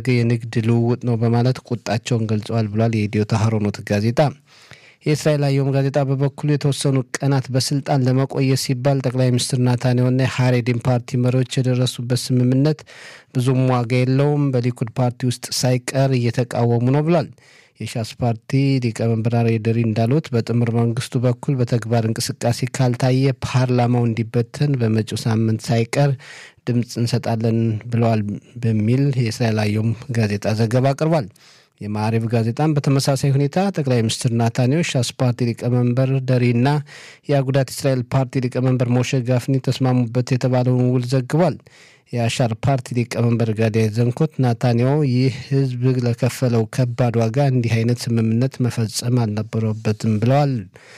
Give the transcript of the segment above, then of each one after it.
የተደረገ የንግድ ልውውጥ ነው በማለት ቁጣቸውን ገልጸዋል ብሏል የኢትዮ ታህሮኖት ጋዜጣ። የእስራኤል አየም ጋዜጣ በበኩሉ የተወሰኑ ቀናት በስልጣን ለመቆየት ሲባል ጠቅላይ ሚኒስትር ናታንያሁና የሀሬዲን ፓርቲ መሪዎች የደረሱበት ስምምነት ብዙም ዋጋ የለውም፣ በሊኩድ ፓርቲ ውስጥ ሳይቀር እየተቃወሙ ነው ብሏል። የሻስ ፓርቲ ሊቀመንበር አርዬ ደሪ እንዳሉት በጥምር መንግስቱ በኩል በተግባር እንቅስቃሴ ካልታየ ፓርላማው እንዲበተን በመጪው ሳምንት ሳይቀር ድምፅ እንሰጣለን ብለዋል በሚል የእስራኤል አየም ጋዜጣ ዘገባ አቅርቧል። የማዕሪብ ጋዜጣም በተመሳሳይ ሁኔታ ጠቅላይ ሚኒስትር ናታንያሁ ሻስ ፓርቲ ሊቀመንበር ደሪና የአጉዳት እስራኤል ፓርቲ ሊቀመንበር ሞሼ ጋፍኒ ተስማሙበት የተባለውን ውል ዘግቧል። የአሻር ፓርቲ ሊቀመንበር ጋዲያ ዘንኮት ናታንያሁ ይህ ህዝብ ለከፈለው ከባድ ዋጋ እንዲህ አይነት ስምምነት መፈጸም አልነበረበትም ብለዋል።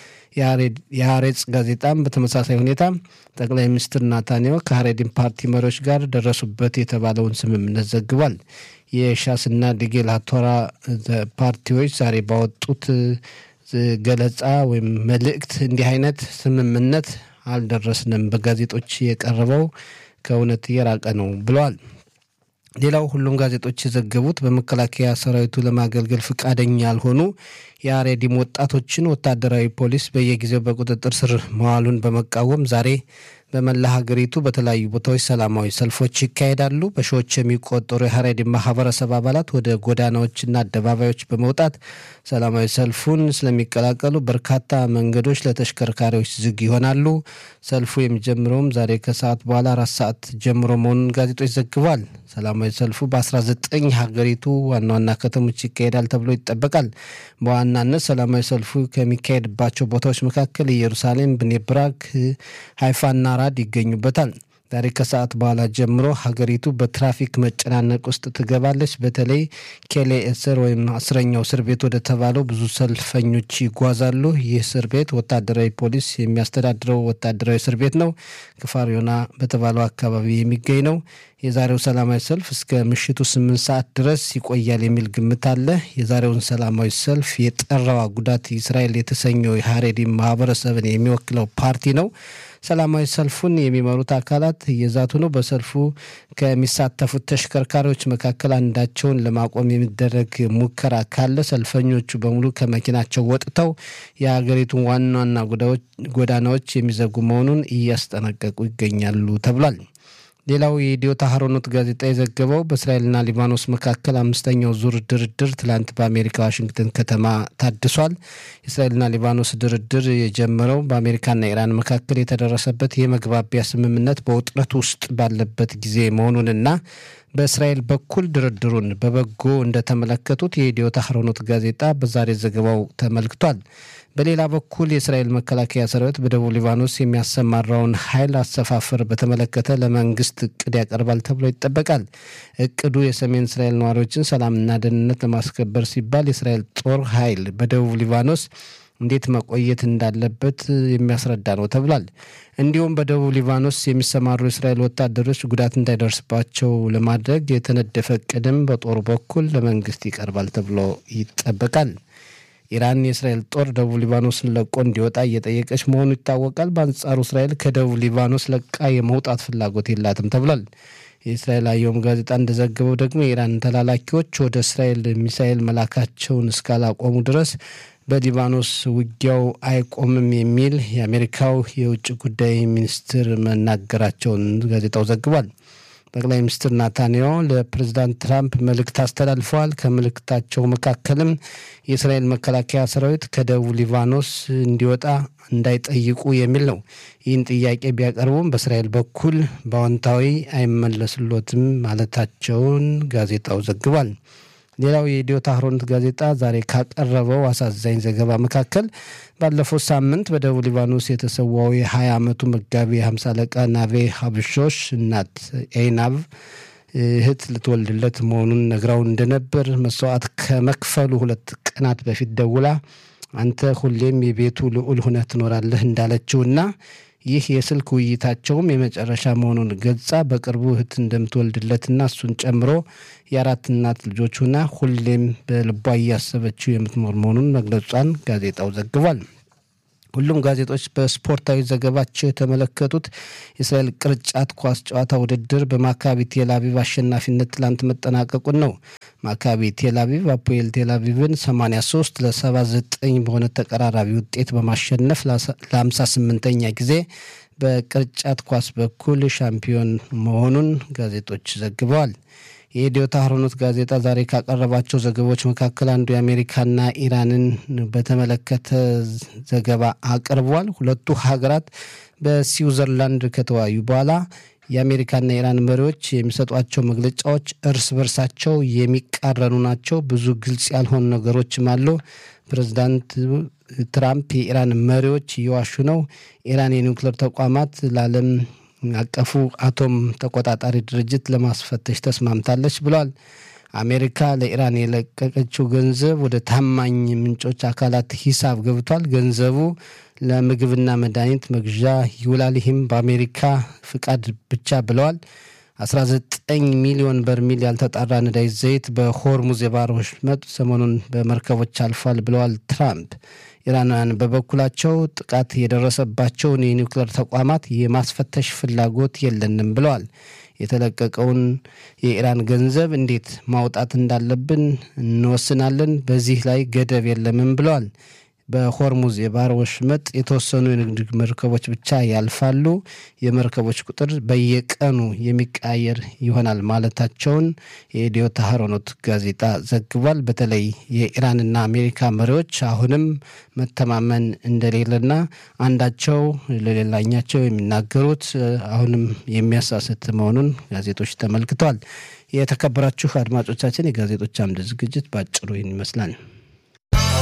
የሀሬጽ ጋዜጣም በተመሳሳይ ሁኔታ ጠቅላይ ሚኒስትር ናታንያሁ ከሀሬዲን ፓርቲ መሪዎች ጋር ደረሱበት የተባለውን ስምምነት ዘግቧል። የሻስና ዲጌል ቶራ ፓርቲዎች ዛሬ ባወጡት ገለጻ ወይም መልእክት እንዲህ አይነት ስምምነት አልደረስንም፣ በጋዜጦች የቀረበው ከእውነት የራቀ ነው ብለዋል። ሌላው ሁሉም ጋዜጦች የዘገቡት በመከላከያ ሰራዊቱ ለማገልገል ፈቃደኛ ያልሆኑ የአሬዲም ወጣቶችን ወታደራዊ ፖሊስ በየጊዜው በቁጥጥር ስር መዋሉን በመቃወም ዛሬ በመላ ሀገሪቱ በተለያዩ ቦታዎች ሰላማዊ ሰልፎች ይካሄዳሉ። በሺዎች የሚቆጠሩ የሀሬዲን ማህበረሰብ አባላት ወደ ጎዳናዎችና አደባባዮች በመውጣት ሰላማዊ ሰልፉን ስለሚቀላቀሉ በርካታ መንገዶች ለተሽከርካሪዎች ዝግ ይሆናሉ። ሰልፉ የሚጀምረውም ዛሬ ከሰዓት በኋላ አራት ሰዓት ጀምሮ መሆኑን ጋዜጦች ዘግቧል። ሰላማዊ ሰልፉ በ19 ሀገሪቱ ዋና ዋና ከተሞች ይካሄዳል ተብሎ ይጠበቃል። በዋናነት ሰላማዊ ሰልፉ ከሚካሄድባቸው ቦታዎች መካከል ኢየሩሳሌም፣ ብኔብራክ፣ ሀይፋና ራድ ይገኙበታል። ዛሬ ከሰዓት በኋላ ጀምሮ ሀገሪቱ በትራፊክ መጨናነቅ ውስጥ ትገባለች። በተለይ ኬሌ እስር ወይም አስረኛው እስር ቤት ወደ ተባለው ብዙ ሰልፈኞች ይጓዛሉ። ይህ እስር ቤት ወታደራዊ ፖሊስ የሚያስተዳድረው ወታደራዊ እስር ቤት ነው። ክፋር ዮና በተባለው አካባቢ የሚገኝ ነው። የዛሬው ሰላማዊ ሰልፍ እስከ ምሽቱ ስምንት ሰዓት ድረስ ይቆያል የሚል ግምት አለ። የዛሬውን ሰላማዊ ሰልፍ የጠራው ጉዳት እስራኤል የተሰኘው የሀሬዲ ማህበረሰብን የሚወክለው ፓርቲ ነው። ሰላማዊ ሰልፉን የሚመሩት አካላት እየዛቱ ነው። በሰልፉ ከሚሳተፉት ተሽከርካሪዎች መካከል አንዳቸውን ለማቆም የሚደረግ ሙከራ ካለ ሰልፈኞቹ በሙሉ ከመኪናቸው ወጥተው የሀገሪቱን ዋና ዋና ጎዳናዎች የሚዘጉ መሆኑን እያስጠነቀቁ ይገኛሉ ተብሏል። ሌላው የኢትዮ ታህሮኖት ጋዜጣ የዘገበው በእስራኤልና ሊባኖስ መካከል አምስተኛው ዙር ድርድር ትላንት በአሜሪካ ዋሽንግተን ከተማ ታድሷል። የእስራኤልና ሊባኖስ ድርድር የጀመረው በአሜሪካና ኢራን መካከል የተደረሰበት የመግባቢያ ስምምነት በውጥረት ውስጥ ባለበት ጊዜ መሆኑንና በእስራኤል በኩል ድርድሩን በበጎ እንደተመለከቱት የኢትዮ ታህሮኖት ጋዜጣ በዛሬ ዘገባው ተመልክቷል። በሌላ በኩል የእስራኤል መከላከያ ሰራዊት በደቡብ ሊባኖስ የሚያሰማራውን ኃይል አሰፋፈር በተመለከተ ለመንግስት እቅድ ያቀርባል ተብሎ ይጠበቃል። እቅዱ የሰሜን እስራኤል ነዋሪዎችን ሰላምና ደህንነት ለማስከበር ሲባል የእስራኤል ጦር ኃይል በደቡብ ሊባኖስ እንዴት መቆየት እንዳለበት የሚያስረዳ ነው ተብሏል። እንዲሁም በደቡብ ሊባኖስ የሚሰማሩ የእስራኤል ወታደሮች ጉዳት እንዳይደርስባቸው ለማድረግ የተነደፈ እቅድም በጦሩ በኩል ለመንግስት ይቀርባል ተብሎ ይጠበቃል። ኢራን የእስራኤል ጦር ደቡብ ሊባኖስን ለቆ እንዲወጣ እየጠየቀች መሆኑ ይታወቃል። በአንጻሩ እስራኤል ከደቡብ ሊባኖስ ለቃ የመውጣት ፍላጎት የላትም ተብሏል። የእስራኤል አየም ጋዜጣ እንደዘገበው ደግሞ የኢራን ተላላኪዎች ወደ እስራኤል ሚሳኤል መላካቸውን እስካላቆሙ ድረስ በሊባኖስ ውጊያው አይቆምም የሚል የአሜሪካው የውጭ ጉዳይ ሚኒስትር መናገራቸውን ጋዜጣው ዘግቧል። ጠቅላይ ሚኒስትር ናታንያሁ ለፕሬዚዳንት ትራምፕ መልእክት አስተላልፈዋል። ከመልእክታቸው መካከልም የእስራኤል መከላከያ ሰራዊት ከደቡብ ሊባኖስ እንዲወጣ እንዳይጠይቁ የሚል ነው። ይህን ጥያቄ ቢያቀርቡም በእስራኤል በኩል በአዎንታዊ አይመለስሎትም ማለታቸውን ጋዜጣው ዘግቧል። ሌላው የኢትዮ ታህሮኖት ጋዜጣ ዛሬ ካቀረበው አሳዛኝ ዘገባ መካከል ባለፈው ሳምንት በደቡብ ሊባኖስ የተሰዋው የ20 ዓመቱ መጋቢ ሀምሳ አለቃ ናቬ ሀብሾሽ እናት ኤይናብ እህት ልትወልድለት መሆኑን ነግራው እንደነበር መስዋዕት ከመክፈሉ ሁለት ቀናት በፊት ደውላ አንተ ሁሌም የቤቱ ልዑል ሁነህ ትኖራለህ እንዳለችውና ይህ የስልክ ውይይታቸውም የመጨረሻ መሆኑን ገልጻ በቅርቡ እህት እንደምትወልድለትና እሱን ጨምሮ የአራት እናት ልጆች ሆና ሁሌም በልቧ እያሰበችው የምትኖር መሆኑን መግለጿን ጋዜጣው ዘግቧል። ሁሉም ጋዜጦች በስፖርታዊ ዘገባቸው የተመለከቱት የእስራኤል ቅርጫት ኳስ ጨዋታ ውድድር በማካቢ ቴል አቪቭ አሸናፊነት ትላንት መጠናቀቁን ነው። ማካቢ ቴልአቪቭ አፖኤል ቴልአቪቭን 83 ለ79 በሆነ ተቀራራቢ ውጤት በማሸነፍ ለ58ኛ ጊዜ በቅርጫት ኳስ በኩል ሻምፒዮን መሆኑን ጋዜጦች ዘግበዋል። የኢዲዮት አህሮኖት ጋዜጣ ዛሬ ካቀረባቸው ዘገባዎች መካከል አንዱ የአሜሪካና ኢራንን በተመለከተ ዘገባ አቅርቧል። ሁለቱ ሀገራት በስዊዘርላንድ ከተወያዩ በኋላ የአሜሪካና የኢራን መሪዎች የሚሰጧቸው መግለጫዎች እርስ በርሳቸው የሚቃረኑ ናቸው። ብዙ ግልጽ ያልሆኑ ነገሮችም አሉ። ፕሬዚዳንት ትራምፕ የኢራን መሪዎች እየዋሹ ነው፣ ኢራን የኒውክሌር ተቋማት ለዓለም አቀፉ አቶም ተቆጣጣሪ ድርጅት ለማስፈተሽ ተስማምታለች ብለዋል። አሜሪካ ለኢራን የለቀቀችው ገንዘብ ወደ ታማኝ ምንጮች አካላት ሂሳብ ገብቷል። ገንዘቡ ለምግብና መድኃኒት መግዣ ይውላል። ይህም በአሜሪካ ፍቃድ ብቻ ብለዋል። 19 ሚሊዮን በርሚል ያልተጣራ ነዳጅ ዘይት በሆርሙዝ የባህር ወሽመጥ ሰሞኑን በመርከቦች አልፏል ብለዋል ትራምፕ። ኢራናውያን በበኩላቸው ጥቃት የደረሰባቸውን የኒውክሌር ተቋማት የማስፈተሽ ፍላጎት የለንም ብለዋል። የተለቀቀውን የኢራን ገንዘብ እንዴት ማውጣት እንዳለብን እንወስናለን፣ በዚህ ላይ ገደብ የለምም ብለዋል። በሆርሙዝ የባህር ወሽመጥ የተወሰኑ የንግድ መርከቦች ብቻ ያልፋሉ። የመርከቦች ቁጥር በየቀኑ የሚቀያየር ይሆናል ማለታቸውን የኢዲዮት አህሮኖት ጋዜጣ ዘግቧል። በተለይ የኢራንና አሜሪካ መሪዎች አሁንም መተማመን እንደሌለና አንዳቸው ለሌላኛቸው የሚናገሩት አሁንም የሚያሳስት መሆኑን ጋዜጦች ተመልክተዋል። የተከበራችሁ አድማጮቻችን የጋዜጦች አምድ ዝግጅት በአጭሩ ይህን ይመስላል።